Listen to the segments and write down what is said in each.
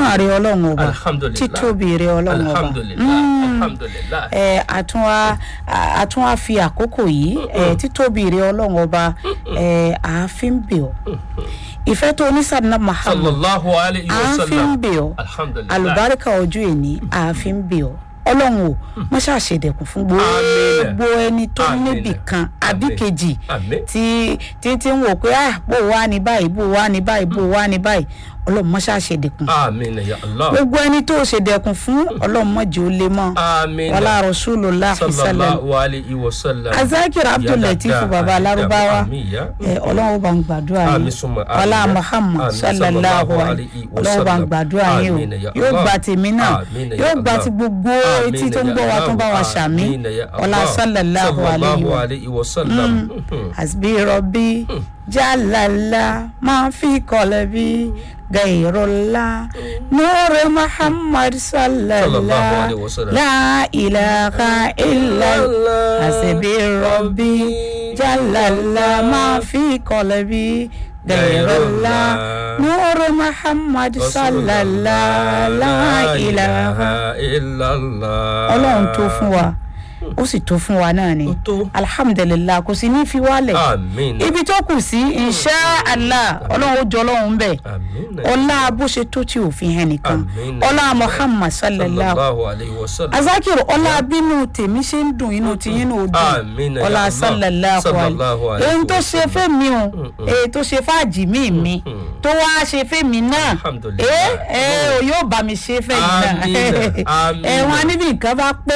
mímọ́ rẹ ọlọ́run ọba Alhamdulillah. títóbi rẹ ọlọ́run ọba alhamdulilayi Mm. alhamdulilayi. ẹ àtúnwá àtúnwá fi àkókò yìí ẹ títóbi rẹ ọlọ́run ọba ẹ àáfin bẹ̀ ọ́ ìfẹ́ tó onísàdínà Muhammad sallallahu alayhi wa àáfin sallam. bẹ̀ ọ́ alhamdulilayi. alùbáríkà ọjọ́ èní àáfin bẹ̀ ọ́ ọlọ́run o wọ́n ṣàṣedẹ̀kùn fún gbogbo ẹni tó Àmín. níbì kan àbí Àmín. kejì Àmín. tí tí tí ń wò pé ah bó wá ní báyìí bó wá ní báyìí bó wá ní báyìí ọlọ́run mọ́ ṣàṣedẹ̀kùn amiina ya allah. gbogbo ẹni tó ṣèdẹ̀kùn fún ọlọ́run mọ́jọ́ ó lé mọ́ amiina. wàlá rasulullah sallam sallallahu alayhi wa sallam. azakir abdulatif Ya baba dada, larubawa amiya. ẹ ọlọ́run ó bá ń gbàdúrà Àmín yín summa àmín. ọlá muhammad Àmín sallallahu sallallahu alayhi alayhi wa ọlọ́run ó bá ń sallam. gbàdúrà yín Àmín ya o yóò Allah. gba tèmi náà Àmín ya yóò gba Allah. ti gbogbo Àmín etí tó ń ya gbọ́ wa tó ń bá wa Allah. ṣàmì Àmín ya ọlá Allah. sallallahu alayhi wa alayhi wa sallam. hasbi rabbi jalala ma fi kọlẹbi gairola nure muhammad Sallallahu sallallahu alayhi wa sallam. la ilaha illa hasbi rabbi jalala ma fi kọlẹbi gairola nure muhammad sallallahu la ilaha illallah. ọlọ́run tó fún wa ó sì tó fún wa náà ni Ó tó. alhamdulilah kò sí ní fi wálẹ̀ Àmín. ibi tó kù sí insha allah ọlọ́run ó jọ ọlọ́run ń bẹ̀ Àmín. ọlá bó ṣe tó tí òfin hàn nìkan Àmín. ọlá muhammad sallallahu sallallahu alayhi wa sallam. azakir ọlá bínú tèmi ṣe ń dùn inú tiyín náà ó Àmín dùn ya ọlá Allah. sallallahu Sallallahu alayhi alayhi èyí tó wa ṣe sallam. fẹ́mi o èyí tó ṣe fáàjì mí mi tó wá ṣe fẹ́mi náà Alhamdulillah. ẹ ẹ o yóò bá mi ṣe fẹ́mi náà Àmín. Àmín. ẹ wọn níbi nǹkan bá pé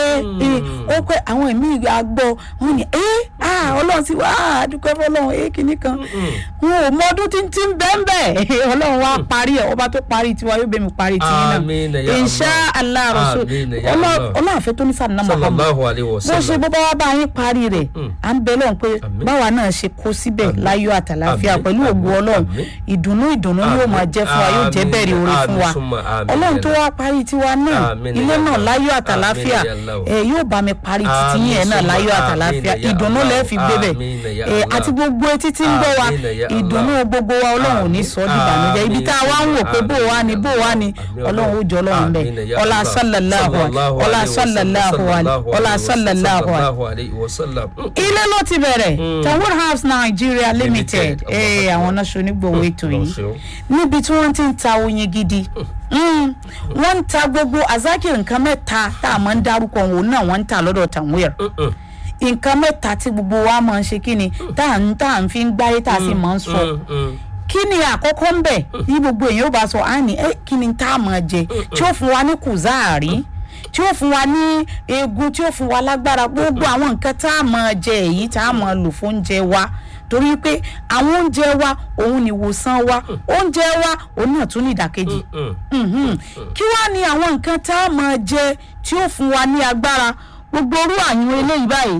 ó pé àwọn ẹ̀mí àgbọ̀ wọn ni ẹ ah ọlọ́run ti wá ah dúpẹ́ fọlọ́run ẹ kìíní kan wọn ò mọ ọdún tí ń tí ń bẹ́ẹ̀ bẹ́ẹ̀ ọlọ́run wá parí ẹ̀ ọba tó parí tiwa yóò bẹ̀ mí parí tiyín Àmín náà ya insha allah rasul Àmín ya Allah. ọlọ́run àfẹ́ tó ní sàdínà muhammad sallallahu alayhi wa bó ṣe sallam. bó bá wá bá yín parí rẹ̀ à ń bẹ lọ́hùn pé Àmín. báwa náà ṣe kó síbẹ̀ láyọ̀ àtàláfíà Àmín. pẹ̀lú ògùn Àmín. ọlọ́run Àmín. ìdùnnú ìdùnnú yóò máa jẹ́ fún wa yóò jẹ́ Àmín. bẹ̀rẹ̀ oore fún wa Àmín summa àmín ọlọ́run ya tó Allah. wá parí tiwa náà Àmín ilé ya náà Allah. láyọ̀ àtàláfíà Àmín ya Allah. ẹ yóò bá mi parí títí Àmín yẹn náà summa láyọ̀ àmín àtàláfíà ya ìdùnnú Allah. lẹ́ẹ̀ fi gbé bẹ̀ Àmín ya ẹ Allah. àti gbogbo etí tí ń gbọ́ wa Àmín ya Allah. ìdùnnú gbogbo wa ọlọ́run ò ní sọ ọ́ dìbànújẹ́ ibi tá a wá ń wò pé bó wa ni bó wa ni ọlọ́run ó jọ ọlọ́run bẹ̀ Àmín ya ọlá Allah. sallallahu Sallallahu ọlá alayhi wa sallam. sallallahu ọlá sallallahu sallallahu alayhi wa sallam. ilé ló ti bẹ̀rẹ̀ Tanwood House Nigeria Limited Limited. ee àwọn náà ṣe onígbòho ètò Lọ yìí ṣeun. níbi tí wọ́n ti ń ta oyin gidi Mm. wọ́n ń ta gbogbo azaki nǹkan mẹ́ta tá a máa ń dárúkọ òun náà wọ́n ń ta lọ́dọ̀ Tanweer Mm-mm. nǹkan mẹ́ta tí gbogbo wa máa ń ṣe kí ni tá à ń tá à ń fi ń gbáyé tá a sì máa ń sọ Mm, mm. kí ni àkọ́kọ́ ń bẹ̀ ní gbogbo èèyàn ó bá sọ á ní ẹ kí ni tá a máa jẹ tí ó fún wa ní kùzáàrí tí ó fún wa ní eegun tí ó fún wa lágbára gbogbo àwọn nǹkan tá a máa jẹ èyí tá a máa lò fún oúnjẹ wa torí pé àwọn oúnjẹ wa òun ni ìwòsàn wa oúnjẹ wa òun náà tún ní ìdàkejì Mm. Mhm. kí wá ní àwọn nǹkan tá a máa jẹ tí ó fún wa ní agbára gbogbo orú àyùn eléyìí báyìí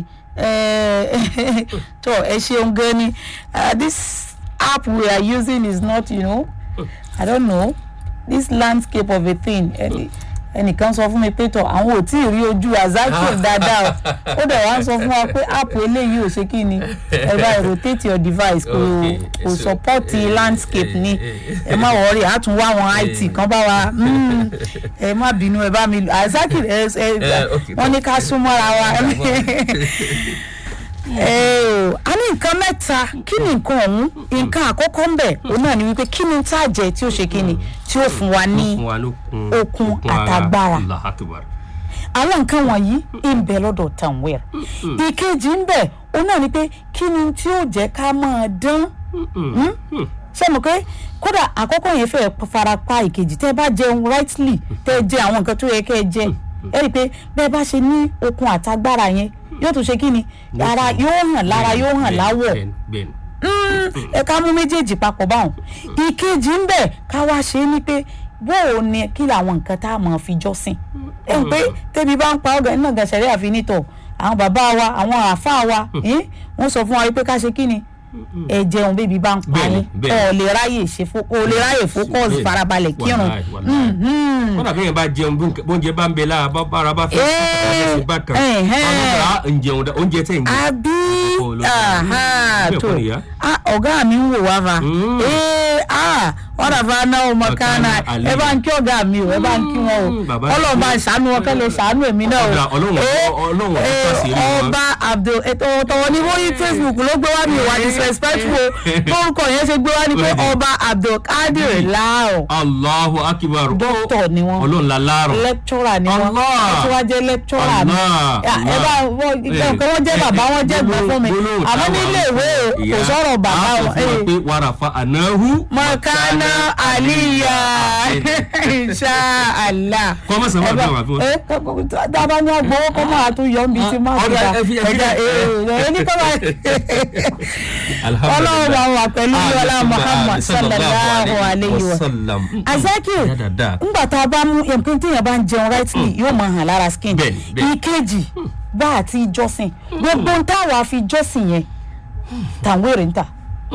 eh, tó ẹ ṣeun gan ni Uh, this app we are using is not you know i don't know this landscape of a thing ẹni ẹnìkan sọ fún mi pé tọ àwọn ò tí ì rí ojú azakir dáadáa o ó dẹ̀ wá ń sọ fún wa pé app eléyìí ò ṣe kí ni ẹ bá rotate your device kò Okay, kò so, support eh, landscape ni eh, ẹ má wọrí a tún wá àwọn it kan bá wa mm, ẹ má bínú ẹ bá mi lò azakir ẹ ẹ Eh, okay, wọn ní ká súnmọ́ra wa ẹ o a ní nǹkan mẹ́ta kí ni nǹkan ọ̀hún nǹkan àkọ́kọ́ ń bẹ̀ òun náà ni wípé kí ni tá a jẹ tí ó ṣe kí ni tí ó fún wa ní fún wa lókun okun ara. àtagbára. Allahu Akbar. àwọn nǹkan wọ̀nyí ń bẹ lọ́dọ̀ Tanweer ìkejì ń bẹ òun náà ni pé kí ni tí ó jẹ́ ká máa dán Mm. Mm. ṣé mo pé kódà àkọ́kọ́ yẹn fẹ́ fara pa ìkejì tẹ́ ẹ bá jẹun rightly tẹ́ ẹ jẹ àwọn nǹkan tó yẹ kẹ́ ẹ jẹ ẹ rí i pé bẹ́ẹ̀ bá ṣe ní okun àtagbára yẹn yóò tún ṣe kí ni ara yóò hàn lára yóò hàn Bẹ́ẹ̀ni, láwọ̀ bẹ́ẹ̀ni, bẹ́ẹ̀ni. Mm, ẹ ká mú méjèèjì papọ̀ báwọn ìkejì ń bẹ ká wá ṣe é ní pé bóò ni kí làwọn nǹkan tá a mọ̀ fi jọ́sìn ẹ ń pé tẹ́bi bá ń pa ọ̀gá iná gàṣẹ́rẹ́ àfinítọ̀ àwọn bàbá wa àwọn àáfàá wa eh, wọ́n sọ fún wa pé ká ṣe kí ni ẹ jẹun bébí bá ń pa Bẹ́ẹ̀ni, yín bẹ́ẹ̀ni. ẹ ò lè ráyè ṣe fó ò lè ráyè fókọ́s Bẹ́ẹ̀ni, farabalẹ̀ kírun wàláì, wàláì. Mhm. kódà bí yẹn bá jẹun bí nǹkan- bóúnjẹ bá ń bẹ lára bá bára bá fẹ́ Eh, ṣe bá kan eh, eh. ọ̀nà ń jẹun dá oúnjẹ tẹ̀ ń jẹ. àbí Kò lọ aha, bẹ́ẹ̀ tó kọ́ nìyá. Ah, ọ̀gá mi ń wò wá fa Mm. Eh, ah, wọ́n dàbí aná ọmọ kánà ẹ bá ń kí ọ̀gá mi o ẹ bá ń kí wọn o Mm, bàbá ọlọ́run bá ti- ń ṣàánú wọn kẹ́lẹ́ ṣàánú èmi náà o Ọ̀gá, Ọlọ́run- Eh, Ọlọ́run ọ̀dọ́ eh, pàṣẹ rí wọn. ọba abdul ètò tọwọ́ ní bóyí facebook ló gbé wá mi ìwà disrespectful lórúkọ yẹn ṣe gbé wá ni pé Bẹ́ẹ̀ni. ọba abdul kadir láò Allahu akibar. dókítà ni wọn Ọlọ́run la láàrọ̀. lecturer ni wọn Allah. wọ́n tún wá jẹ́ lecturer mi Allah, Ya, ẹ bá wọ́n ìkẹ́ wọ́n jẹ́ bàbá wọn jẹ́ gbọ́n fún mi Gbólóhùn àmọ́ táwa nílé ń ìwé sọ, kò ìyá, sọ̀rọ̀ bàbá a sọ wọn. fún wa pé wàràfà ànáhù. mọ̀kánná àlìyá insha Allah. Kọ́ mọ̀ sẹ́wọ́n àbí wọn. ẹ dábàá ní agbowó kọ́ máa tún yọ níbi tí máa Ọ̀dà, fi ẹ fi- ẹ fi- ẹja ẹ ní kọ́ máa ọlọ́run bá wà pẹ̀lú ọlá Muhammad sallallahu alayhi wa sallam. Azakir Ya dáadáa. ngbà tá a bá mú nǹkan tí yẹn bá ń jẹun rightly yóò máa hàn lára skin Bẹ́ẹ̀ni, bẹ́ẹ̀ni. ìkejì bá a ti jọ́sìn gbogbo ń táwa fi jọ́sìn yẹn tàwọn èrè ń tà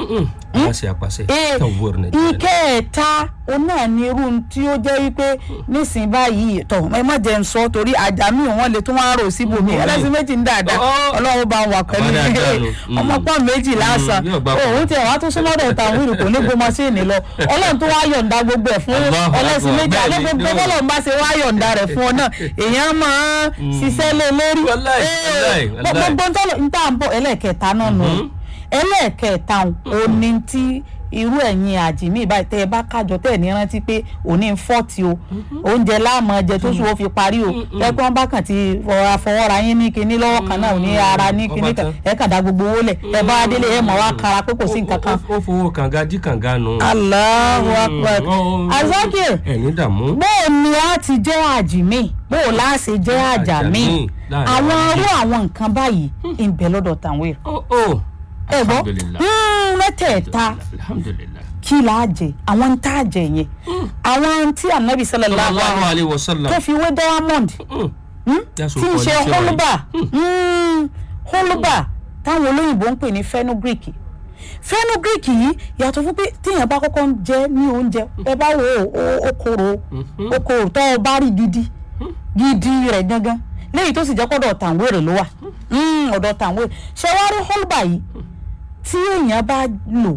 Apàṣẹ apàṣẹ. ee Kan wúrò Nàìjíríà. ìkẹta òun náà ni irú tí ó jẹ́ wípé nísìnyí báyìí tọ̀ ẹ má jẹ́ ń sọ torí àjàmí wọn lè tún wá rò síbòmí Mm. ẹlẹ́sìn méjì ń dáadáa Oh. ọlọ́run bá wà pẹ̀lú Àbá dáadáa nù. Mm. ọmọ pọ́n méjì lásán yóò gbà pọ̀. òun tiẹ̀ wá tún súnmọ́dọ̀ tàwọn ìrù kò ní gbó mọ́síìnì lọ ọlọ́run tó wá yọ̀ǹda gbogbo ẹ̀ fún Allahu ẹlẹ́sìn Akbar. méjì Bẹ́ẹ̀ni, àlẹ́ gbogbo yóò. bọ́lọ̀ ń bá ṣe wá yọ̀ǹda rẹ̀ fún ọ náà èèyàn máa ń ṣiṣẹ́ lé lórí Wallahi, Ee, wallahi, wallahi. gbogbo ń tọ́lọ̀ ń tà ń bọ̀ ẹlẹ́ẹ̀kẹta náà nù ẹlẹ́ẹ̀kẹta òní tí irú ẹ̀yin àjìmí báyìí tẹ́ ẹ bá kájọ tẹ́ ẹ̀ ní rántí pé òní ń fọ́ọ̀tì o oúnjẹ láàmú ẹjẹ tó sùn ó fi parí o ẹ pé wọ́n bá kàn ti fọwọ́ra fọwọ́ra yín ní kinní lọ́wọ́ kan náà ní ara ní kinní kan ẹ kàn dá gbogbo owó lẹ̀ ẹ bá délé ẹ mọ̀ wá kara pé kò sí nǹkan kan. Ó fowó kànga dí kànga nù. Allahu Akbar Azakir Ẹ̀yin dààmú. bóò ni a ti jẹ́ àjìmí bóò láàṣẹ jẹ́ àjàmí Àjàmí láàrin àwọn àwọn irú àwọn nǹkan báyìí ń bẹ lọ́dọ̀ tàwọn èrò Ó ó. ẹ gbọ́ Alhamdulillah. Mm, mẹ́tẹ̀ẹ̀ta Alhamdulillah. kí là á jẹ àwọn ń tá a jẹ yẹn àwọn tí anabi sallallahu Sallallahu alaihi alayhi wa sallam. tó fi wé diamond Mm. mm, That's tí ń what ṣe quality wine. holuba mm, holuba táwọn olóyìnbó ń pè ní fenugreek fenugreek yìí yàtọ̀ fún pé téèyàn bá kọ́kọ́ ń jẹ ní oúnjẹ ẹ bá wo ó- ó- ó korò ó korò tó o bá rí gidi gidi rẹ̀ gangan léyìí tó sì jẹ́ kọ́dọ̀ tàǹwéèrè ló wà Mm, ọ̀dọ̀ tàǹwéèrè ṣé wàá rí holuba yìí tí èèyàn bá lò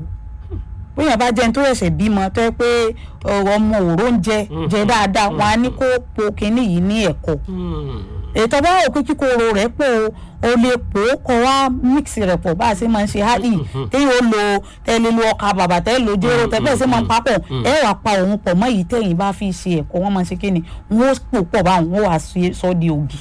bóyá bá jẹun tó ṣẹ̀ṣẹ̀ bímọ tó yẹ pé ọ, ọmọ òró ń jẹ jẹ dáadáa wọn á ní kó po kinní yìí ní ẹ̀kọ́ Mm. ètò bá wò pé kíkorò rẹ̀ pọ̀ o lè pò ó kọ́ wá mix rẹ̀ pọ̀ bá a ṣe máa ń ṣe hádì téyìn ó lo tẹ́lẹ̀ lo ọkà bàbà tẹ́lẹ̀ lo jéró tẹ́lẹ̀ bẹ́ẹ̀ ṣe máa ń papọ̀ ẹ wà pa òun pọ̀ mọ́ èyí tẹ́yìn bá fi ṣe ẹ̀kọ́ wọ́n máa ń ṣe kí ni wọ́n ó pò pọ̀ báwọn wọ́n wà sọ di ògì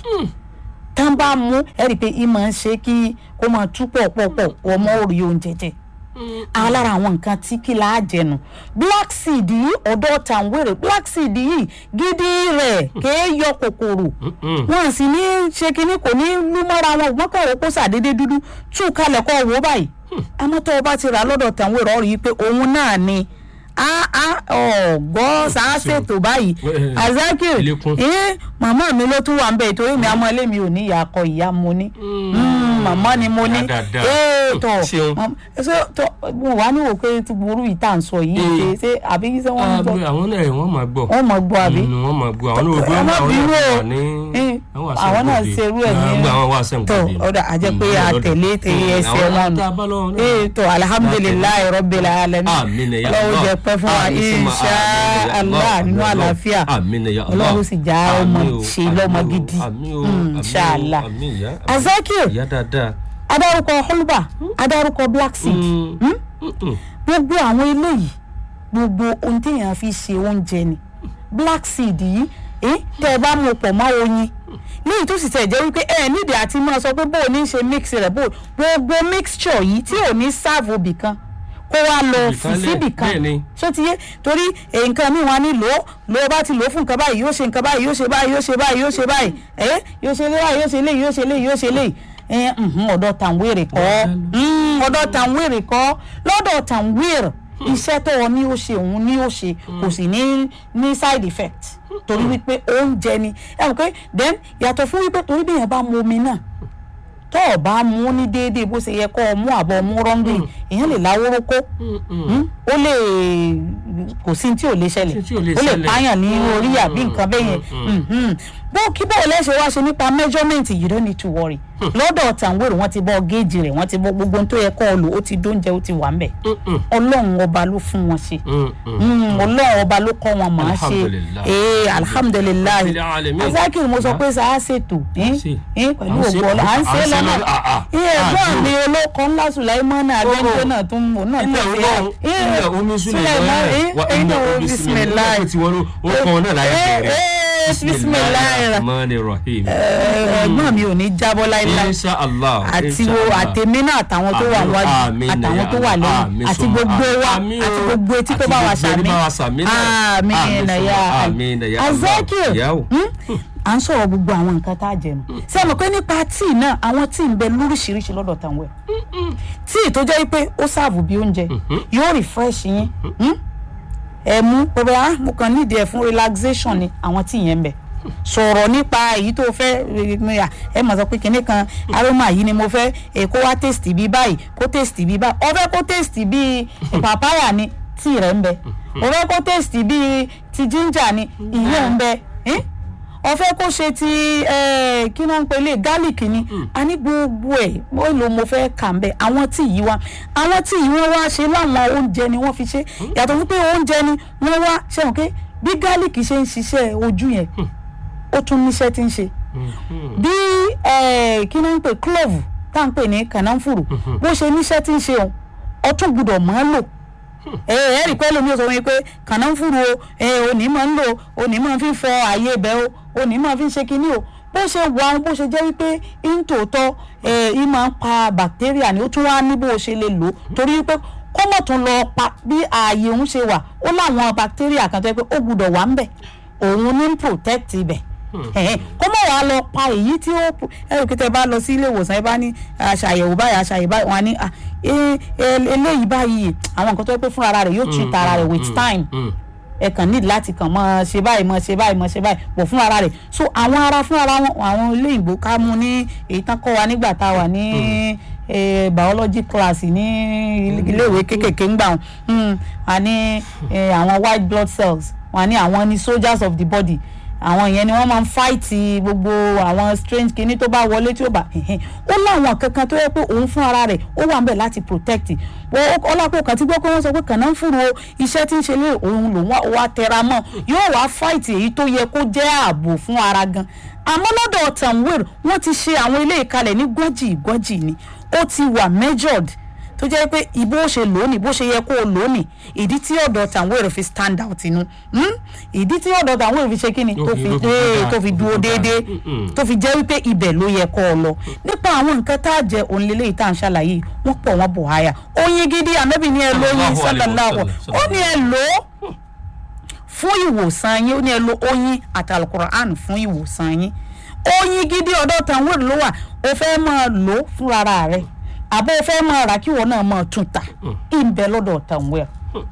tán bá mú ẹ rí i pé ìmọ̀ ń ṣe kí kó máa tú pọ̀ pọ̀ pọ̀ ọmọ òrì oúnjẹ jẹ àwọn lára àwọn nǹkan tí kí la á jẹnu black seed yìí ọ̀dọ̀ tàǹwèrè black seed yìí gidi rẹ̀ kéé yọ kòkòrò Mm. wọn sì ní ṣe kínní kò ní lú mọ́ra wọn wọn kàn wọ́n kó sàdédé dúdú tú kalẹ̀ kọ́ wò báyìí àmọ́ tó o bá ti rà lọ́dọ̀ tàǹwèrè ọ̀rọ̀ yìí pé òun náà ni a a ọ̀gbọ́ sáà ṣètò báyìí Eh, Azakir ilẹ̀kùn. ee màmá mi ló tún wà ń bẹ ìtorí mi àmọ́ ilé mi ò ní ìyá akọ ìyá mo ní Mm, màmá ni mo ní Ìyá dáadáa. ee tọ Ṣeun. Mọ- ṣé tọ mo wà ní wò pé tí burú yìí tá à ń sọ yìí ṣe Mm. ṣe àbí ṣé wọ́n ń Ah, gbọ́ bí àwọn náà wọ́n máa gbọ́. wọ́n mọ̀ gbọ́ àbí. Mm, wọ́n máa gbọ́ àwọn náà gbọ́ ẹ má àwọn bínú náà o wà ní. Eh, wà àwọn náà sẹ́ńkòdì. ṣerú ẹ̀ ní Ah, gbọ́ àwọn wà sẹ́ńkòdì. tọ ọ̀dà àjẹ́ pé Mm, àtẹ̀lé tẹ̀lé Mm, ẹsẹ̀ àwọn wọn nù tá a bá lọ́wọ́ náà. ee tọ alihamudulilayi rabbil alamin Àmín ya ọlọ́run Allah. jẹ́ pẹ́ fún wa Àmín summa insha àmín ya allah Allah. nínú Àmín àlàáfíà Àmín ya Allah. ọlọ́run sì já ọmọ Àmín o, ṣe lọ́mọ àmín o, gidi àmín o, Mm, àmín o, insha allah àmín ya. Azakir ìyá dáadáa. adarúkọ holba adarúkọ black seed Mm. Hmm? Mm-mm. gbogbo àwọn eléyìí gbogbo ohun téèyàn fi ṣe oúnjẹ ni black seed yìí eh, tẹ ẹ bá mú pọ̀ mọ́ oyin léyìí tó sì tẹ̀ jẹ́ wípé ẹ nídìí àti máa sọ pé bóò ní í ṣe mix rẹ̀ bóò gbogbo mixture yìí tí ò ní sáàbù bìkan kó wá lọ Ibìkan fi lẹ̀, síbìkan bẹ́ẹ̀ ni. ṣó ti yé torí eh, nǹkan míì wọn á ní lò ó lò ó bá ti lò ó fún nǹkan báyìí yóò ṣe nǹkan báyìí yóò ṣe báyìí yóò ṣe báyìí yóò ṣe báyìí ẹ yóò ṣe léyà yóò ṣe léyìí yóò ṣe léyìí yóò ṣe léyìí ẹ ǹhún, ọ̀dọ̀ tàǹwèrè kọ́ Mm, ọ̀dọ̀ tàǹwèrè kọ́ lọ́dọ̀ tàǹwèrè iṣẹ́ tó ọ ní ó ṣe òun ní ó ṣe kò sì ní ní side effect torí wípé oúnjẹ ni ẹ mọ̀ pé then yàtọ̀ fún wípé torí bí èèyàn bá mu omi náà tó o bá mú ní déédéé bó ṣe yẹ kó o mú àbọ̀ mú rọ́ngìn èèyàn lè láwóró kó Mm, mm. Hmm? ó lè kò sí tí ò lè ṣẹlẹ̀ Tí ò lè ó lè ṣẹlẹ̀. pààyàn ní orí àbí Mm, nǹkan bẹ́ẹ̀ yẹn mm, Mhm. bó kí bó lẹ́sẹ̀ wá ṣe nípa measurement you don't need to worry lọ́dọ̀ tàǹwèrè wọ́n ti bọ́ géèjì rẹ̀ wọ́n ti bọ́ gbogbo ohun tó yẹ kọ́ ọ lò ó ti dóúnjẹ ó ti wà ń bẹ̀ Mm, mm. ọlọ́run ọba ló fún wọn ṣe Mm, mm. Mm, ọlọ́run ọba ló kọ́ wọn màá ṣe Alhamdulillah. ee alhamdulilayi Rabbil alamin. azakir mo sọ pé sáà ṣètò eh, ṣe. eh, pẹ̀lú À ń ṣe- ògbó ọlọ́ à ń à ṣe ń ṣe lọ́nà lọ́nà. Ah, ah. iye Ah, ẹ̀gbọ́n dúró. mi olóko ńlá sùláìmọ́nà abẹ́ńjọ́ náà tún mọ̀ náà ilẹ̀ tẹ̀sí ọlọ́run ilẹ̀ omi sílẹ̀ lọ́rẹ̀ wa ẹ̀yin ilẹ̀ náà omi sílẹ̀ bisimilayi lọ́rẹ̀ tí wọ́n ó kàn náà láyé bẹ̀rẹ̀ bisimilayi rahmani rahim ẹ̀gbọ́n mi ò ní jábọ́ láíláí insha allah àti insha wo Allah. àtẹ̀mí náà àtàwọn tó wà Àmín, wájú àmín, àtàwọn tó wà àmín, lẹ́yìn àti summa gbogbo wa àmín àti o. gbogbo etí tó Àti bá wa gbogbo ẹni sàmì bá wa sàmì náà. Àmín, àmín nàyà summa àmín, nàyà Allah. azakir Ìyá o. à ń sọ̀rọ̀ gbogbo àwọn nǹkan tá a jẹ nù ṣé ẹ mọ̀ pé nípa tíì náà àwọn tíì ń bẹ lóríṣiríṣi lọ́dọ̀ tàwọn ẹ̀ tíì tó jẹ́ pé ó sáàbù bí oúnjẹ yóò refresh yín hmm? ẹ mú pẹ̀lú ah mo kàn nídìí ẹ̀ fún relaxation ni àwọn tíì yẹn ń bẹ sọ̀rọ̀ nípa èyí tó fẹ́ eh, ẹ mọ̀ sọ pé kinní kan aroma yìí ni mo fẹ́ eh, kó wá tèstì bí báyìí kó tèstì bí báyìí ọ fẹ́ kó tèstì bí papaya ni tíì rẹ̀ ń bẹ ọ fẹ́ kó tèstì bí ti ginger ni ìyẹn ń bẹ eh? ọ fẹ́ kó ṣe ti eh, kí náà ń pè lè garlic ni a ní gbogbo ẹ̀ ó lò mo fẹ́ kà ń bẹ àwọn tíì yìí wá àwọn tíì yìí wọ́n wá ṣe láwọn oúnjẹ ni wọ́n fi ṣe yàtọ̀ fún pé oúnjẹ ni wọ́n wá ṣe wọn pé bí garlic ṣe ń ṣiṣẹ́ ojú yẹn ó tún níṣẹ́ tí ń ṣe bí eh, kí náà ń pè clove tá à ń pè ní kànáfùrù bó ṣe níṣẹ́ tí ń ṣe òun ọtún gbọ́dọ̀ mọ́ lò ẹ ẹ rí pé lómi ò sọ wọn pé kànáfùrù o ẹ òní máa ń lò òní máa fi ń fọ ààyè ibẹ̀ o òní máa fi ń ṣe kinní o bó ṣe wà ohun bó ṣe jẹ́ wípé ìntòótọ́ ẹ ì máa ń pa bacteria ni ó tún wá ní bó ṣe lè lò torí wípé kó mọ̀ tún lọ pa bí ààyè òun ṣe wà ó láwọn bacteria kan tó yẹ pé ó gbọ́dọ̀ wà ń bẹ̀ òun ní ń protect ibẹ̀ ẹ̀hẹ́n, kó mọ̀ wá lọ pa èyí tí ó ẹ̀rù kí tẹ bá lọ sí ilé ìwòsàn ẹ bá ní aṣàyẹ̀wò báyìí aṣàyẹ̀wò báyìí wọn á ní "Ah, eh, eh, eléyìí báyìí àwọn nǹkan tó yẹ pé fúnra ara rẹ̀ yóò treat ara rẹ̀ with time ẹ kàn ní láti kàn mọ́ ṣe báyìí mọ́ ṣe báyìí mọ́ ṣe báyìí pọ̀ fún ara rẹ̀ so àwọn ara fún ara wọn àwọn ilé ìgbò ká mú ní èyí tán kọ́ wa nígbà tá a wà ní eh, biology class ní iléèwé kékèké ńgbà wọn Hmm, wà ní eh, àwọn white blood cells wà ní àwọn ní soldiers of the body àwọn yẹn ni wọ́n máa ń fáìtì gbogbo àwọn strange kinní tó bá wọlé tí ó bá ẹ̀hẹ́n. ó láwọn kankan tó yẹ pé òun fún ara rẹ̀ ó wà ń bẹ̀ láti protect ọlọ́pàá kan tí gbọ́ pé wọ́n sọ pé kànáfùrù o iṣẹ́ tí ń ṣe lé òun lòun wá- wá tẹra mọ́ yóò wá fáìtì èyí tó yẹ kó jẹ́ ààbò fún ara gan àmọ́ lọ́dọ̀ tanwir wọ́n ti ṣe àwọn ilé ìkalẹ̀ ní gọ́jì gọ́jì ni ó ti wà measured tó jẹ́ pé ìbò ṣe lónìí bó ṣe yẹ kó o lónìí ìdí tí ọ̀dọ̀ tàwọn èrò fi stand out inú hmm? ìdí tí ọ̀dọ̀ tàwọn èrò fi ṣe kíni Tó tó fi- fi tó fi ee, dáa, tó fi tó dúró fi dáa. déédéé Mm-mm. tó fi jẹ́ wípé ibẹ̀ ló yẹ kó o lọ nípa àwọn nǹkan tá a jẹ òun lélẹ́yìí tá à ń ṣàlàyé wọ́n pọ̀ wọ́n bò háyà oyin gidi ànábì ní ẹ lóyin Sallallahu alaihi sallallahu wasallam. ó ní ẹ lò ó fún ìwòsàn yín ó ní ẹ lo oyin àti alukur'an fún ìwòsàn yín oyin gidi ọ̀dọ̀ tàwọn ló wà o fẹ́ máa lò ó fúnra rẹ̀ àbọ̀ o fẹ́ máa rà kí wọn náà máa tún ta ìbẹ̀ lọ́dọ̀ tàwọn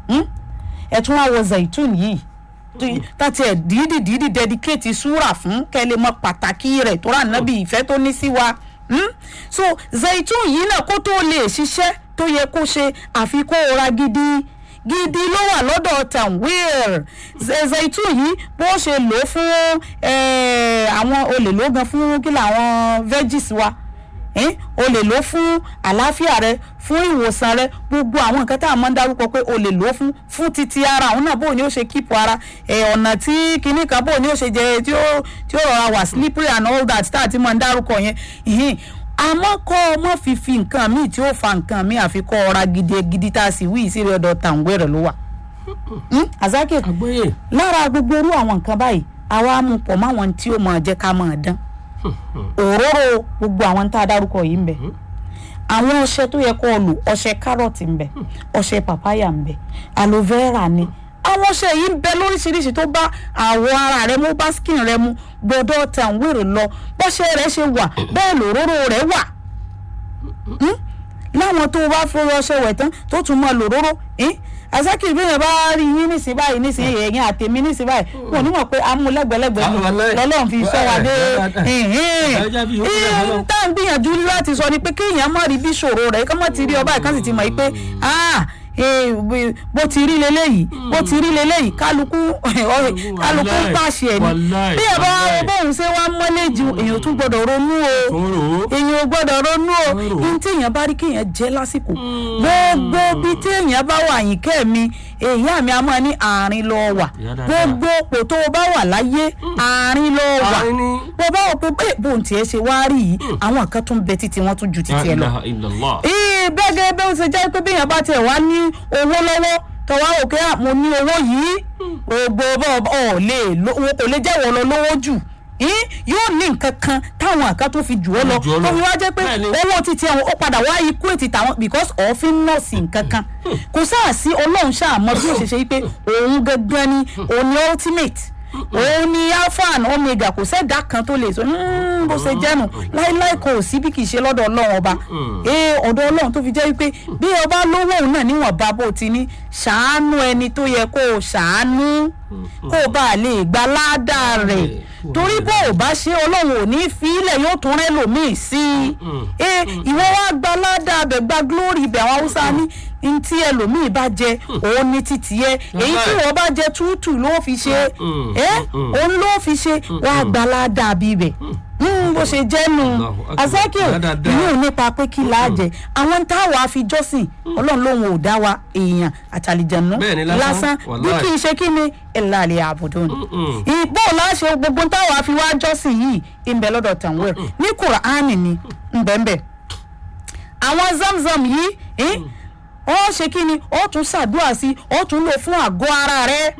ẹ̀ tún wá wọ zaitun yìí tó- tàti ẹ̀ dídì dídì dedicate súrà fún kẹ́lẹ́ mọ pàtàkì rẹ̀ tó rà nábì ìfẹ́ tó ní sí wa Hmm? so zaitun yìí náà kó tó lè ṣiṣẹ́ tó yẹ kó ṣe àfi kó o ra gidi gidi ló wà lọ́dọ̀ tanwir Z- zaitun yìí bó ṣe lò ó fún eh, àwọn olè ló gan fún kí làwọn veggies wa eh? o lè lò ó fún àlàáfíà rẹ fún ìwòsàn rẹ gbogbo àwọn nǹkan tá a máa ń dárúkọ pé o lè lò ó fún fún títí ara àwọn náà bóun ni ó ṣe kíìpù ara ẹ ọ̀nà tí kinní kan bóun ni ó ṣe jẹ tí ó tí ó rọra wà slippery and all that tá a ti máa ń dárúkọ yẹn ìhìn àmọ́ kọ́ ọ mọ́ fífi nǹkan míì tí ó fa nǹkan míì àfi kọ́ ọra gidi gidi tá a sì wí ìsírí ọ̀dọ̀ tàǹwé rẹ̀ ló wà. Hmm? Azaki àgbóyè lára gbogbo irú àwọn nǹkan báyìí àwa mú pọ̀ máwọn tí ó máa jẹ́ ká máa dán òróró gbogbo àwọn tá a dárúkọ yìí ń bẹ àwọn ọṣẹ tó yẹ kó o lò ọṣẹ kárọ̀tì ń bẹ ọṣẹ pàpáyà ń bẹ aloe vera ni àwọn ọṣẹ yìí ń bẹ lóríṣiríṣi tó bá àwọ̀ ara rẹ mú bá skin rẹ mu gbọdọ̀ tàn wèrè lọ bọ́ṣẹ rẹ ṣe wà bẹ́ẹ̀ lòróró rẹ wà Hmm? láwọn tó o bá fọwọ́ ọṣẹ wẹ̀ tán tó tún mọ lòróró eh? àṣàkìrì bí èèyàn bá rí yín nísìnyí báyìí nísìnyí ẹ̀yìn àtẹ̀mí nísìnyí báyìí wọn ò ní mọ̀ pé amúlẹ́gbẹ̀lẹ́gbẹ̀ Ah, wallahi. lọ́lọ́run fi sọ wa dé Ẹja bí yòókù náà lọ́lọ́run. tá à ń gbìyànjú láti sọ ni pé kéèyàn má rí bí ṣòro rẹ̀ kọ́ mọ́ ti rí ọba ìkan sì ti mọ̀ yìí pé ah eh, bó ti rí leléyìí bó ti rí leléyìí kálukú kálukú ń pàṣẹ ẹ̀ ni Wallahi, bí ẹ bá wallahi. bóun ṣe wá mọ́lẹ́jì èèyàn tún gbọ́dọ̀ ronú o Tóró. èèyàn ò gbọ́dọ̀ ronú o Rò. ní tí èèyàn bá rí kéèyàn jẹ́ lásìkò gbogbo bí tí èèyàn bá wà yín kẹ́mi èèyàn mi a máa ní àárín lọ wà Ìyá dáadáa. gbogbo òpò tó o bá wà láyé àárín lọ wà Àárín ni. bó bá wọ pé bẹ́ẹ̀ bóun tiẹ̀ ṣe wá rí yìí àwọn kan tún bẹ títí wọ́n tún ju títí ẹ lọ ilaha illallah. ee bẹ́ẹ̀ gẹ́gẹ́ bí ó ṣe jẹ́ pé bí èèyàn bá tiẹ̀ wá ní owó lọ́wọ́ tó wá òkè à mo ní owó yìí gbogbo bọ́ ọ̀ lè lo- owó kò lè jẹ́ wọ́n lọ lówó jù Ih, yóò ní nǹkan kan táwọn àká tó fi jù ọ́ lọ Jù ọ́ lọ. tó fi wá jẹ́ pé Bẹ́ẹ̀ni. owó títí àwọn ó padà wá ikú ètì tàwọn because òfin nọ́ọ̀sì nǹkan kan kò sáà sí ọlọ́run ṣàmọ́ bí ó ṣe ṣe wípé òun gangan ni òun ni ultimate òun ni alpha and omega kò sẹ́dá kan tó lè sọ "Mm, bó ṣe jẹ́nu láíláí kò sí bí kì í ṣe lọ́dọ̀ ọlọ́run ọba ee ọ̀dọ̀ ọlọ́run tó fi jẹ́ wípé bí ọba lówó òun náà níwọ̀nba bó ti ní ṣàánú ẹni tó yẹ kó o ṣàánú kó o bá lè gba ládàá rẹ̀ torí bó o bá ṣe ọlọ́run ò ní fi ilẹ̀ yóò tún rẹ́ lòmíì sí i ee ìwọ wá gba ládàá bẹ̀ gba glory bẹ̀ àwọn haúsá ní ntí ẹlòmíì bá jẹ òun ní títì yẹ èyí tí wọ́n bá jẹ tútù ló fi ṣe Mm, ẹ́ mm, òun ló fi ṣe wàá gba ládàá bíbẹ̀ bó ṣe jẹ́ nu Allahu Akbar. azakio Dáadáa. ìyẹn ò nípa pé kí là á jẹ àwọn táwa àfijọ́sìn ọlọ́run lòun ò dá wa èèyàn àtàlìjẹ̀nù Bẹ́ẹ̀ni, lásán. lásán bí Wallahi. kì í ṣe kí ni ẹ̀la àlè àbùdó ni Mm-mm. ìbò láṣẹ gbogbo táwa fi wá jọ́sìn yìí ìbẹ̀ lọ́dọ̀ tàwọn ní kùránì ni ńbẹ̀ńbẹ̀ àwọn zamzam yìí eh, ó ṣe kí ni ó tún ṣàdúrà sí ó tún lò fún àgọ́ ara rẹ̀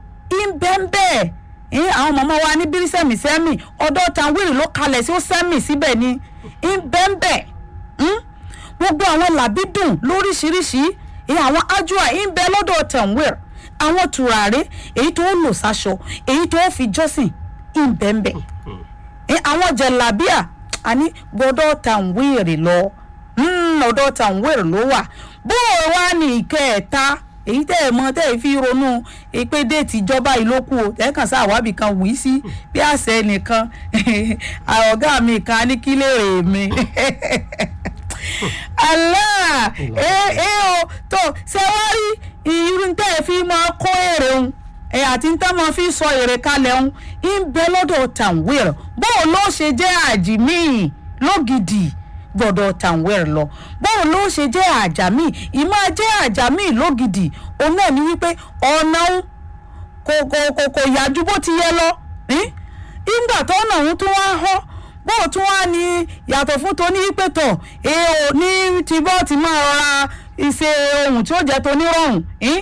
ìbẹ̀ńbẹ̀ eh, àwọn màmá wa ní bírísẹ̀mì sẹ́mì ọ̀dọ̀ tàwírì ló kalẹ̀ sí ó sẹ́mì síbẹ̀ ni ìbẹ̀ńbẹ̀ hmm? gbogbo àwọn làbídùn lóríṣiríṣi eh, àwọn ájúà ìbẹ lọ́dọ̀ tàwírì àwọn tùràrí èyí tó lò sáṣọ èyí tó fi jọ́sìn ìbẹ̀ńbẹ̀ Eh, àwọn jẹ̀lábíà àní gbọ́dọ̀ tàwírì lọ Mm, ọ̀dọ̀ tàwírì ló wà bó o wá ní ìkẹẹ̀ta èyí tẹ́ ẹ̀ mọ̀ tẹ́ ẹ̀ fi ronú pé déètì ìjọba yìí ló kù o tẹ́ kàn sáà wábì kan wì í sí bí àṣẹ nìkan ọ̀gá mi kan ní kí lè rè mí Allah ẹ ẹ o tó ṣe wá rí irú tẹ́ ẹ fi máa kó èrè òun ẹ àti tẹ́ máa fi sọ èrè kalẹ̀ òun ń bẹ lọ́dọ̀ tàwírì bó o ló ṣe jẹ́ àjìmí lógidì gbọ́dọ̀ tàwẹr lọ báwo ló ṣe jẹ́ àjàmí ìmọ̀ jẹ́ àjàmí lógidì òun náà ní wípé ọ̀nà òun kò kò kò kò yájú bó ti yẹ lọ eh? ìgbà tó ọ̀nà òun tún wá họ́ bó tún wá ní yàtọ̀ fún tó ní wípé tọ̀ èèò ní ti bọ́ ti máa rọra ìṣe ohun tí ó jẹ́ tó nírọ̀rùn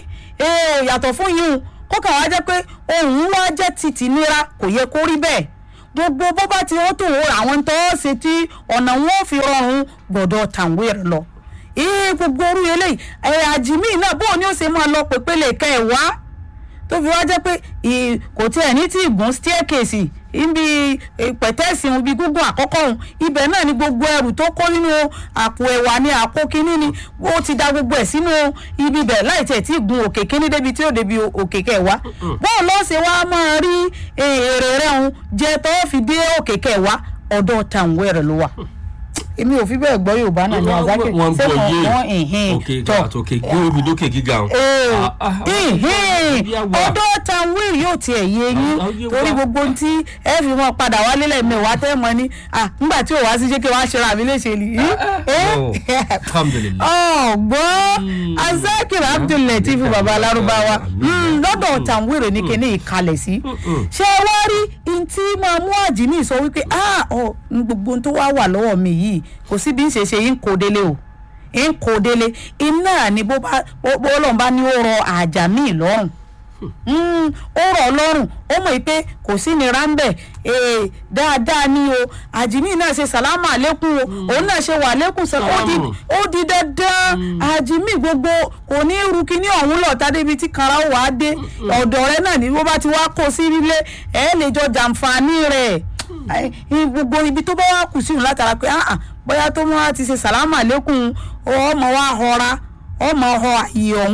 èèò yàtọ̀ fún yìí kó kàn wá jẹ́ pé ohun wá jẹ́ títì nira kò yẹ kó rí bẹ́ẹ̀ gbogbo bó bá ti ó tó wò àwọn tó ṣe tí ọ̀nà wọn ò fi rọrùn gbọ́dọ̀ tàwé rẹ̀ lọ. ee gbogbo orú eléyìí ẹ̀ àjìmí náà bóun ni ó ṣe máa lọ pépélé ká ẹ̀ wá tó fi wá jẹ́ pé ì- kò tiẹ̀ ní tí ìgún staircase ibi pẹ̀tẹ́sì ibi gúngún àkọ́kọ́ òun ibẹ̀ náà ni gbogbo ẹrù tó kó nínú àpò ẹ̀wà ni àpò kínní ni ó ti da gbogbo ẹ̀ sínú ibi bẹ̀ láì tẹ̀ tí gun òkè kínní débi tí ó débi òkè kẹwàá bóun ló ṣe wá máa rí èrè rẹ̀ òun jẹ tó fi dé òkè kẹwàá ọ̀dọ̀ tàwọn rẹ̀ ló wà èmi ò fi bẹ́ẹ̀ gbọ́ yorùbá náà ní àzákè wọ́n ṣé gbọ́ wọ́n yé wọ́n ìhìn òkè tọ̀ àtòkè gbé omi lókè gíga o. ee Ah, ah, ìhìn bí a wà. ọ̀dọ̀ tanwil yóò tiẹ̀ yé yín Ah, yé torí wa. gbogbo ohun tí ẹ fi mọ padà wálé lẹ́ẹ̀mẹwàá tẹ́ mọ ní ah nígbà tí ò wá sí ṣé kí wàá ṣe ra mi léṣe ni. no. alhamdulilayi. ọ̀gbọ́n azakir abdullatif baba alárúbáwá Mm, lọ́dọ̀ tanwil ní kíní ìkalẹ̀ sí ṣé ẹ wá rí n tí máa mú àjìmí sọ wípé ah ọ n gbogbo ohun tó wá wà lọ́wọ́ mi yìí kò sí bí n ṣe ṣe yín kò délé o ń kò délé iná ni bó bá bó bó Ọlọ́run bá ní ó rọ àjàmí lọ́rùn Mm, ó rọ̀ ọ́ lọ́rùn ó mọ̀ pé kò sí ní ráńbẹ̀ ee dáadáa ni o àjìmí náà ṣe sàlámà àlékún o òun náà ṣe wà lẹ́kùn sọ ó di Sàlámù. ó di dandan àjìmí gbogbo kò ní ru kíní ọ̀hún lọ́ọ̀tà débi tí kanra ó wàá dé ọ̀dọ̀ rẹ náà ni bó bá ti wá kó sí ilé ẹ̀ lè jọ jàǹfààní rẹ̀ Ai, i- gbogbo ibi tó bá wà kù sí òun látara pé ah ah, bóyá tó mọ́ ti ṣe sàlámà lẹ́kùn ọmọ wa họra ọmọ họ àyè ọ̀hún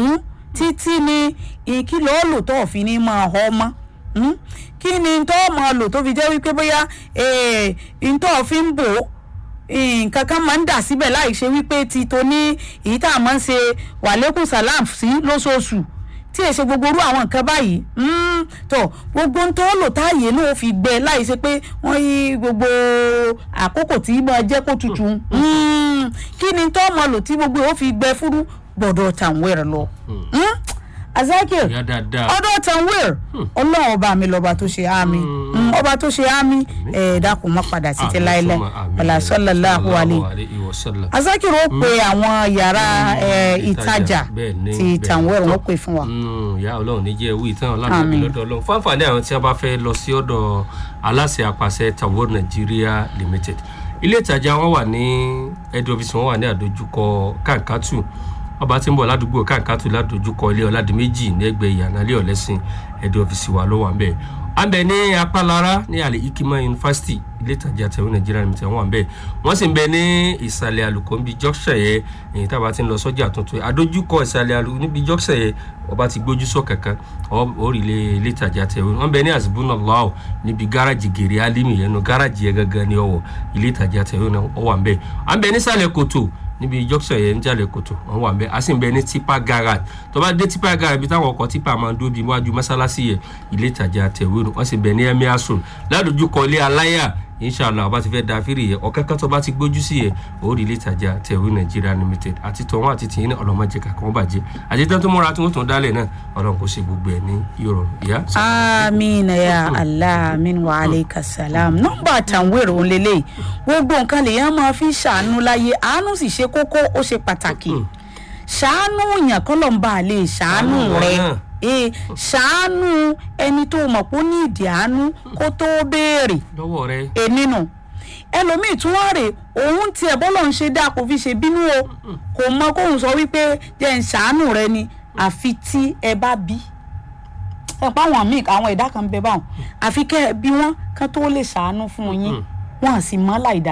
títí ni kí ló lò tó fi ní máa họ mọ́ Mm? kí ni tó máa lò tó fi jẹ́ wípé bóyá ntọ́ fi ń bò ó nǹkan kan máa ń dà síbẹ̀ láì ṣe wípé ti tó ní èyí tá a máa ń ṣe wàlékún salam sí lóṣooṣù tí èsè gbogbo orú àwọn nǹkan báyìí tó gbogbo ń tó lò táàyè náà fi gbẹ láì ṣe pé wọ́n yí gbogbo àkókò tí máa jẹ́ kó tutù kí ni tó máa lò tí gbogbo ó fi gbẹ fúrú gbọ́dọ̀ tàwọn ẹ̀rọ lọ. Azakir ìyá dáadáa ọdọ tanwir Ọlọ́run ọba mi lọba tó ṣe àmì ọba tó ṣe àmì ẹ dákun má padà sí ti láìlẹ ọlá sallallahu alaihi wasallam. Azakir ó pe àwọn yàrá ẹ, ìtajà bẹ́ẹ̀ ni, ti bẹ́ẹ̀ ni. tanwir wọn pè fún wa. ìyá ọlọ́run ní jẹ́ ewu ìtàn ọlọ́run Àmín. lọ́dọ̀ ọlọ́run fún àǹfààní àwọn tí a bá fẹ́ lọ sí ọ̀dọ̀ aláṣẹ àpàṣẹ Tawor Nigeria Limited ilé ìtajà wọn wà ní head office wọn wà ní àdójúkọ kankatu ọba tí ń bọ̀ ládùúgbò kankatu ládùújúkọ ilé ọ̀làdìmẹ́jì ní ẹgbẹ́ ìyànálẹ́ ọ̀lẹ́sìn head office wa ló wà ń bẹ̀ à ń bẹ ní apálára ní àlè ikima university ilé ìtajà Tawor Nigeria Limited wọn wà ń bẹ̀ wọ́n sì ń bẹ ní ìsàlẹ̀ àlùkòǹbí junction yẹn èyí tá a bá ti ń lọ sọ́jà tuntun àdójúkọ ìsàlẹ̀ àlù níbi junction yẹn ọba ti gbójú sọ kankan orí ilé ilé ìtajà Tawor wọn bẹ ní azibuna lao níbi gáràjì gèrè alimi yẹn nu gáràjì yẹn gangan ní ọwọ́ ilé ìtajà Tawor náà ó wà ń bẹ à ń bẹ nísàlẹ̀ kòtò níbi junction yẹn ń jalè kòtò wọn wà ń bẹ a sì ń bẹ ní tipa garage tó bá dé tipa garage ibi táwọn ọkọ̀ tipa máa ń dúró bí iwájú mọ́sálásí yẹn ilé ìtajà Tawor wọn sì bẹ ní emir sun ládojúkọ ilé aláyà inshallah ọba ti fẹ́ da fírì yẹn ọ̀kẹ́kẹ́ tó bá ti gbójú sí yẹn orí ilé ìtajà Tawor Nigeria Limited àti tọ̀wọ́n àti tìyín náà ọlọ́mọdé kankan bàjẹ́ àti tẹ́ tó múra tí wọ́n tún dálẹ̀ náà ọlọ́run kò ṣe gbogbo ẹ̀ ní ìrọ̀rùn ìyá. amina ya allah amin wa aleyka salam nọ́mbà tanwir òun lélẹ̀ gbogbo nǹkan lèèyàn máa fi ṣàánú láyé àánú sì ṣe kókó ó ṣe pàtàkì ṣàánú yàn kọ́ ló ń bá a lè ṣàánú Ṣàánú wọn rẹ náà. ee ṣàánú ẹni tó mọ̀ pé ó ní ìdí àánú kó tó béèrè lọ́wọ́ rẹ e nínú ẹlòmíì tún wá rè òun tiẹ̀ bọ́lọ̀ ń ṣe dáa kò fi ṣe bínú o kò mọ kóun sọ wípé jẹ́ ń ṣàánú rẹ ni àfi tí ẹ bá bí ẹ pa àwọn míì àwọn ẹ̀dá kan bẹ báwọn àfi kẹ́ ẹ bí wọ́n kán tó lè ṣàánú fún yín wọ́n à sì mọ́ láìda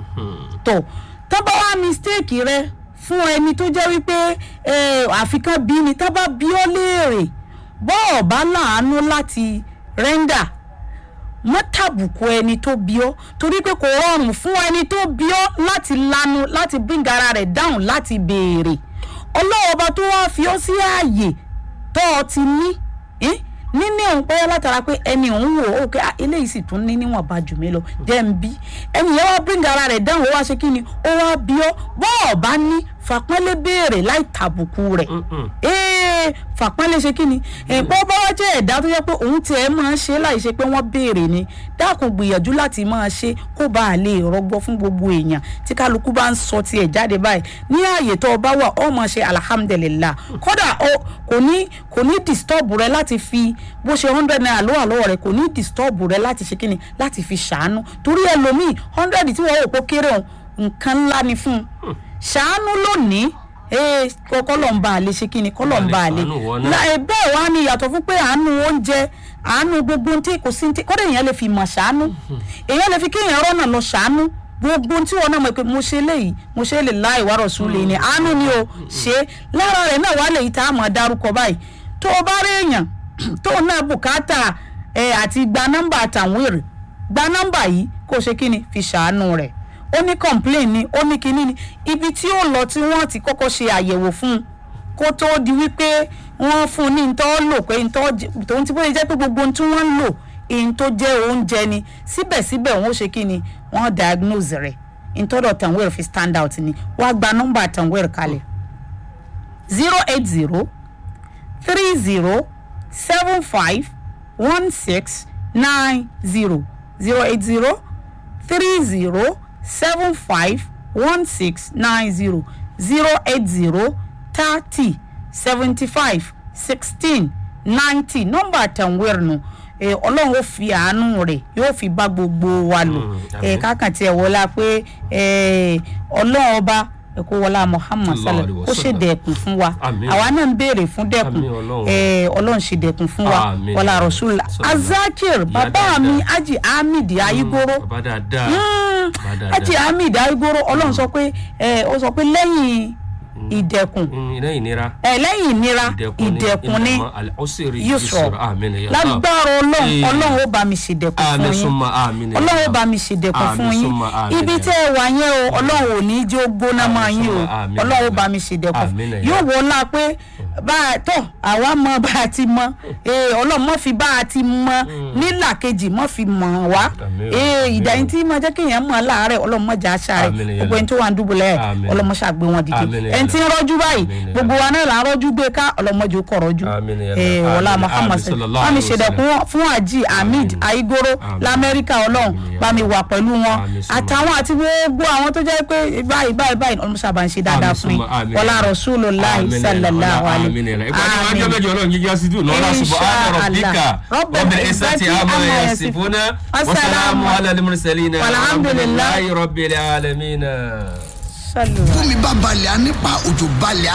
tó tó bá wá mistake rẹ fún ẹni tó jẹ́ wípé eh, àfikán bí ni tá bá bí ọ́ léèrè bọ́ọ̀ bá láàánú láti rẹ́ńdà mọ́ tàbùkù ẹni tó bí ọ́ torí pé kò rọrùn fún ẹni tó bí ọ́ láti lanu láti bring ara rẹ̀ down láti béèrè ọlọ́wọ́ ọba tó wá fi ọ́ sí ààyè tó o ti ní eh? níní òun pẹ́ látara pé ẹni òun wò ó pé ah, eléyìí sì tún ní níwọ̀nba jù mí lọ jẹ́ ń bí ẹni yẹn wá bring ara rẹ̀ down ó wá ṣe kí ni ó wá bí ọ́ bọ́ọ̀ bá ní fàpọ́nlé béèrè láì tàbùkù rẹ̀ ee fàpọ́nlé ṣe kí ni ẹ̀pọ́ bá wá jẹ́ ẹ̀dá tó yẹ pé òun tiẹ̀ máa ń ṣe láì ṣe pé wọ́n béèrè ni dákun gbìyànjú láti máa ṣe kó bá a lè rọgbọ fún gbogbo èèyàn tí kálukú bá ń sọ tiẹ̀ jáde báyìí ní ààyè tó o bá wà ó máa ṣe alhamdulillah kódà o kò ní kò ní disturb rẹ láti fi bó ṣe hundred naira ló wà lọ́wọ́ rẹ kò ní disturb rẹ láti ṣe kí ni láti fi ṣàánú torí ẹlòmíì hundred tí wọ́n wò pé ó kéré òun nǹkan ńlá ni fún un ṣàánú lónìí ee kọ́lọ̀ ń bá a lè ṣe kí ni kọ́lọ̀ ń bá a lè Ṣàánú wọn náà. La- ẹ bẹ́ẹ̀ wá ní ìyàtọ̀ fún pé àánú oúnjẹ àánú gbogbo ohun tí kò sí tí kọ́dọ̀ èèyàn lè fi mọ̀ ṣàánú èèyàn lè fi kéèyàn rọ́nà lọ ṣàánú gbogbo ohun tí wọn náà mọ̀ pé mo ṣe léyìí mo ṣe lè la ìwárọ̀ sùn lè ní àánú ni o ṣe lára rẹ̀ náà wà lèyí tá a mọ̀ dárúkọ báyìí tó o bá rí èèyàn tó o náà bùkátà ẹ àti gba nọ́mbà àtàwọn èrè gba nọ́mbà yìí kó o ṣe kí ni fi ṣàánú rẹ̀ ó ní complain ni ó ní kinní ni ibi tí ó lọ tí wọ́n ti kọ́kọ́ ṣe àyẹ̀wò fún un kó tó di wípé wọ́n fún un ní ntọ́ lò pé ntọ́ jẹ- tòun ti bóyá jẹ́ pé gbogbo ohun tí wọ́n ń lò ihun tó jẹ́ oúnjẹ ni síbẹ̀síbẹ̀ wọ́n ó ṣe kí ni wọ́n diagnose rẹ̀ ntọ́dọ̀ tanwere fi stand out ni wàá gba nọ́mbà tanwere kalẹ̀ zero eight zero three zero seven five one six nine zero zero eight zero three zero seven five one six nine zero zero eight zero thirty seventy five sixteen ninety nọ́mbà tanwere nu ẹ ọlọ́run ó fi àánú rẹ̀ yóò fi bá gbogbo wa lò Mm, ẹ àmín. kákan tiẹ̀ wọlá pé ẹ ọlọ́run ọba ẹ kó wọlá muhammad Sallallahu sallam alaihi ó ṣe wasallam. dẹ̀kun fún wa Àmín. àwa náà ń béèrè fún dẹ̀kun Àmín Ọlọ́run. ẹ ọlọ́run ṣe dẹ̀kun fún wa Àmín. wọlá rasulillah Sallallahu. azakir Ìyá bàbá mi dáadáa. aji hamid ayigoro bàbá dáadáa Mm, bàbá dáadáa aji hamid ayigoro ọlọ́run sọ pé ẹ ó sọ pé lẹ́yìn ìdẹ̀kùn Mm, lẹ́yìn ìnira ẹ lẹ́yìn ìnira ìdẹ̀kùn ní ìdẹ̀kùn ní ìnàmọ́ al-usri yusra yusra àmín ya Allah. lágbára ọlọ́run Eh. ọlọ́run ó bá mi ṣèdẹ̀kùn fún àmín yín summa àmín ya ọlọ́run ó Allah. bá mi ṣèdẹ̀kùn Àmín fún yín summa àmín ibi ya tẹ́ ẹ wà yẹn o ọlọ́run ò ní jẹ́ ó gbóná Àmín máa yín o summa àmín ya ọlọ́run ó Allah. bá mi ṣèdẹ̀kùn Àmín ya yóò wọ ọ́lá pé bá a tọ̀ àwa mọ bá a ti mọ ee ọlọ́run mọ́ fi bá a ti mọ nílà kejì mọ́ fi mọ̀ wá Àmín o, ee àmín ìdá o. yín tí máa jẹ́ kéèyàn mọ̀ láàárẹ̀ ọlọ́run mọ́ jà á ṣàárẹ̀ Àmín ya gbogbo ẹni tó wà ń dúbọ̀lẹ̀ Àmín. ọlọ́run mọ́ ṣàgbé wọn dìde Àmín ya ẹni tí ń rọ́jú báyìí Àmín ya gbogbo wa náà là ń rọ́jú gbé ká ọlọ́run mọ́jú kọ̀ rọ́jú Àmín ya ee Allah. wọlá Àmín. muhammad Àmín sallallahu wọ́n mi alaihi ṣèdẹ̀kùn fún àjì hamid Àmín. aigoro Àmín. lamẹ́ríkà ọlọ́run Àmín ya bá mi wà pẹ̀lú wọn Àmín summa. àtàwọn àti gbogbo àwọn tó jẹ́ pé báyìí báyìí báyìí ọlọ́run sábà ń ṣe dáadáa Àmín fún yín summa. Àmín wọlá ya Allah. rasulullahi Àmín ya Allah. sallallahu Àmín alayhi ya Allah. ìpàdé wa jẹ́ mẹ́jọ ọlọ́run jíjá sí dùn lọ́la Insha subhana rabbika Allah. rabbil izzati amma yasifuna wa salamun ala al-mursalin Walhamdulillah. alhamdulillahi rabbil alamin. sallallahu tómi bá balẹ̀ á nípa òjò balẹ̀ á